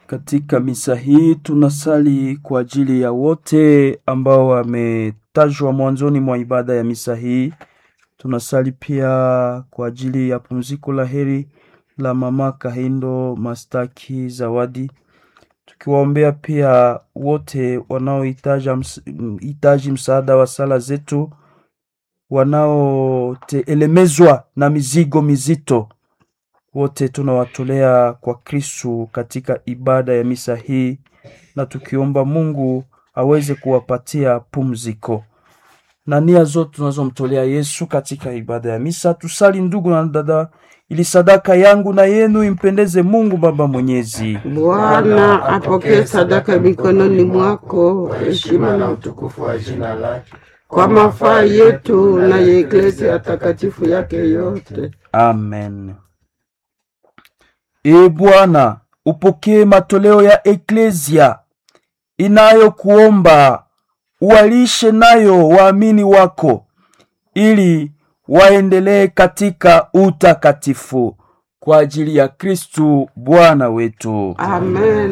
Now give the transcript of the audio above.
Katika misa hii tunasali kwa ajili ya wote ambao wametajwa mwanzoni mwa ibada ya misa hii. Tunasali pia kwa ajili ya pumziko la heri la mama Kahindo Mastaki Zawadi, tukiwaombea pia wote wanaohitaji msaada wa sala zetu, wanaotelemezwa na mizigo mizito wote tunawatolea kwa Kristu katika ibada ya misa hii, na tukiomba Mungu aweze kuwapatia pumziko na nia zote tunazomtolea Yesu katika ibada ya misa. Tusali ndugu na dada, ili sadaka yangu na yenu impendeze Mungu Baba Mwenyezi. Bwana apokee sadaka mikononi mwako, heshima na utukufu wa jina lake, kwa mafaa yetu na ya Eklesia takatifu yake yote. Amen. E Bwana, upokee matoleo ya Eklesia inayokuomba uwalishe nayo waamini wako, ili waendelee katika utakatifu kwa ajili ya Kristu Bwana wetu. Amen.